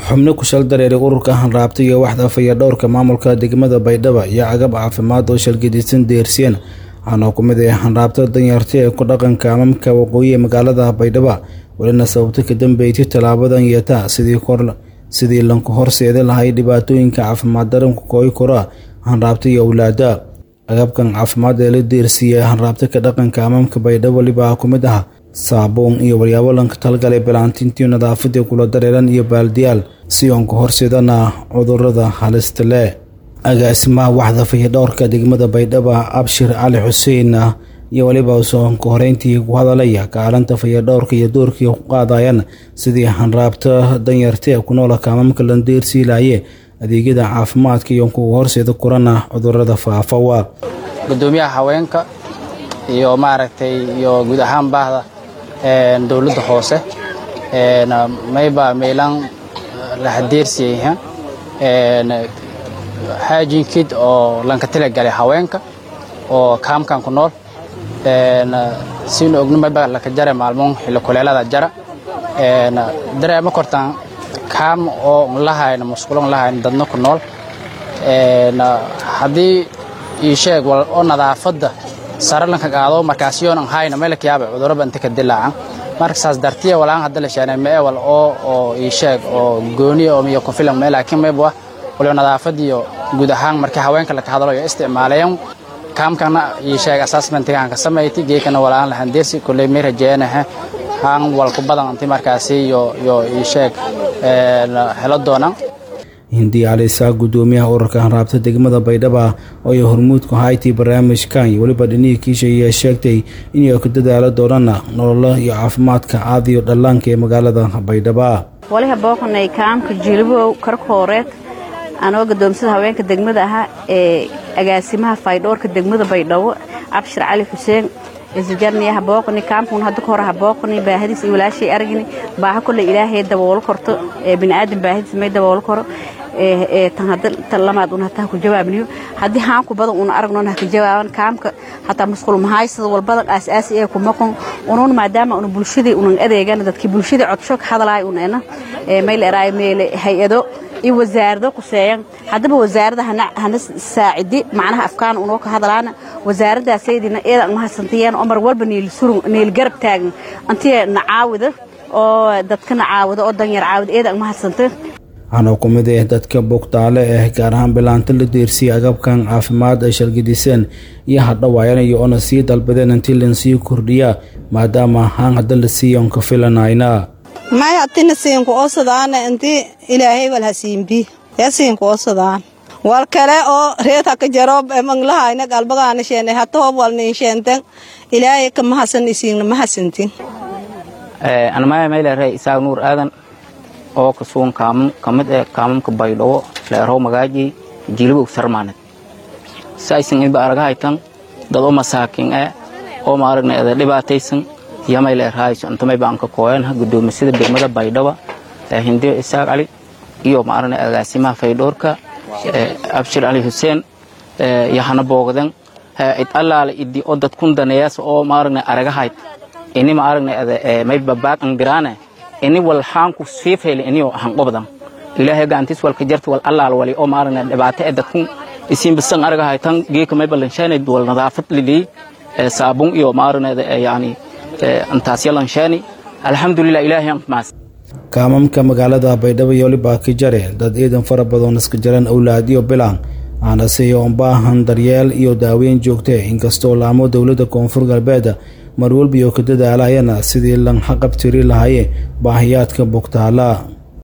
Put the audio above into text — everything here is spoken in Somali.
xubno ku shal dareeray ururka hanraabta iyo waxda fayadhowrka maamulka degmada baydhabo iyo agab caafimaad oo shalgadisan deersiyeen waxaana ku mid ah hanraabta danyarta ee ku dhaqanka amamka waqooyi ee magaalada baydhabo welina sababto ka dambeeytay tallaabadan yeeta sidii kor sidii lanku horseeda lahay dhibaatooyinka caafimaad daranku kooy kora hanraabta iyo owlaada agabkan caafimaad ee la deersiiyey hanraabta ka dhaqanka amamka baydhabo weliba ku mid ah saabuun iyo walyaabo lanka talgalay balaantintiyo nadaafadii kula dareeran iyo baaldiyaal si oonka horseedana cudurada halista leh agaasimaha waxda fayadhowrka degmada baydhabo abshir cali xuseen iyo weliba soonka horeyntii ku hadalaya kaalinta fayadhowrka iyo doorkii ku qaadayaan sidii hanraabta danyarta ee ku noola kaamamka la deersiilaye adeegyada caafimaadka iyo kuwa horseeda kurana cudurada faafawa gudoomiyaha haweenka iyo maaragtay iyo guud ahaan baahda dowladda hoose mayba meelan lahadeersiyayha haajin kid oo lanka talagalay haweenka oo kaamkan ku nool sinu ogno mayba laka jara maalmoon xilli kuleelada jara dareema kortaan kaam oo lahayna musqulo lahayna dadna ku nool haddii ii sheeg wal oo nadaafadda sare lanka qaado markaasiyoon hayna meelka yaaba cuduraba inta ka dilaacan marka saas dartiya walaan hadda la sheegnay mee wal oo oo ii sheeg oo gooni oo iyo ku filan mee laakiin mayba waliba nadaafad iyo guud ahaan markii haweenka la ka hadlo iyo isticmaalayaan kaamkana ii sheeg assessmentigaan ka samayti geekana walaan lahan deersi kulley may rajeenaha haan walku badan inti markaasi iyo iyo ii sheeg helo doonaan hindi calisaa gudoomiyaha ururka hanraabta degmada baydhaba oo ay hormuudku haytay barnaamijkan iyo weliba dhinihii kiisha ayaa sheegtay inay ku dadaalo doonana nololo iyo caafimaadka caadiyo dhallaanka ee magaalada baydhaba waliha booqanay kaamka jilibow karkooreed anoo gadoomsada haweenka degmada ahaa ee agaasimaha faydhoorka degmada baydhabo cabshir cali xuseen isijarniyaha booqani kaamkun hadda ka hor ha booqani baahadiis iyo walaashay aragni baaha kolle ilaahay daboolo korto ee bini'aadan baahadiis may daboolo koro ee tan hadda tan lamaad un hataa ku jawaabniyo haddii haanku badan una aragnoon ha ka jawaaban kaamka hataa musqul mahaysada walbadan aas-aasi ee ku maqon unun maadaama una bulshadii unan adeegana dadkii bulshadii codsho ka hadlaay un ena ee may leeraay meele hay-ado iyo wasaarado kuseeyan haddaba wasaarada hana saacidi macnaha afkaan unoo ka hadlaana wasaaradaasaydiina eedan mahadsantayen oo mar walba niil garab taagan antiya nacaawida oo dadka nacaawida oo danyar caawida eedan mahadsanta waxaana ku mid ah dadka bugtaale ah gaar ahaan bilaanta la deersiyay agabkan caafimaad ay shalgidiseen iyo hadhawaayanayo oona sii dalbadeen intii lansii kordhiyaa maadaama haan hadda la siiya on ka filanayna may hatina siinku osadaana inti ilaahay wal hasiimbi ya siinku osadaan wal kale oo reed haka jaro manglahayna galbagaana sheene hata hob wal nin sheenten ilaahay ka mahasan isiingna mahasantin anamaya mayleeray isaaq nuur aadan oo kasuun kaamam ka mid eh kaamamka baydhabo leerow magaaji jilibow sarmaanad saaysan inba aragahaytan dad o masaakin eh oo maaragna eda dhibaataysan yamay leerahayso intamay baan ka kooyanha gudoomisada degmada baydhaba hindiyo isaaq cali iyo maaragna agaasimaha faydhoorka abshir cali xuseen yahana boogden id allaala idi oo dadkun daneeyas oo maaragna aragahayd ini maaragna may babaaq angiraane ini wal haanku siifayla iniyo hanqobdan ilaahay gacantiis walka jarta wal allaal wali oo maaragna dhibaato ee dadkun isiin bisan aragahaytan geeka may ballanshaanay wal nadaafad lidii saabun iyo maaragna yani intaas yalanshani alxamdulilah ilaahay aan maas kaamamka magaalada baydhabo iyo waliba ka jare dad ciidan fara badan iska jaran owlaadiyo bilaan aanase oon baahan daryeel iyo daaweyn joogte inkastoo laamo dowladda koonfur galbeed mar walba iyo ka dadaalayana sidii lan xaqabtiri lahaye baahiyaadka bugtaala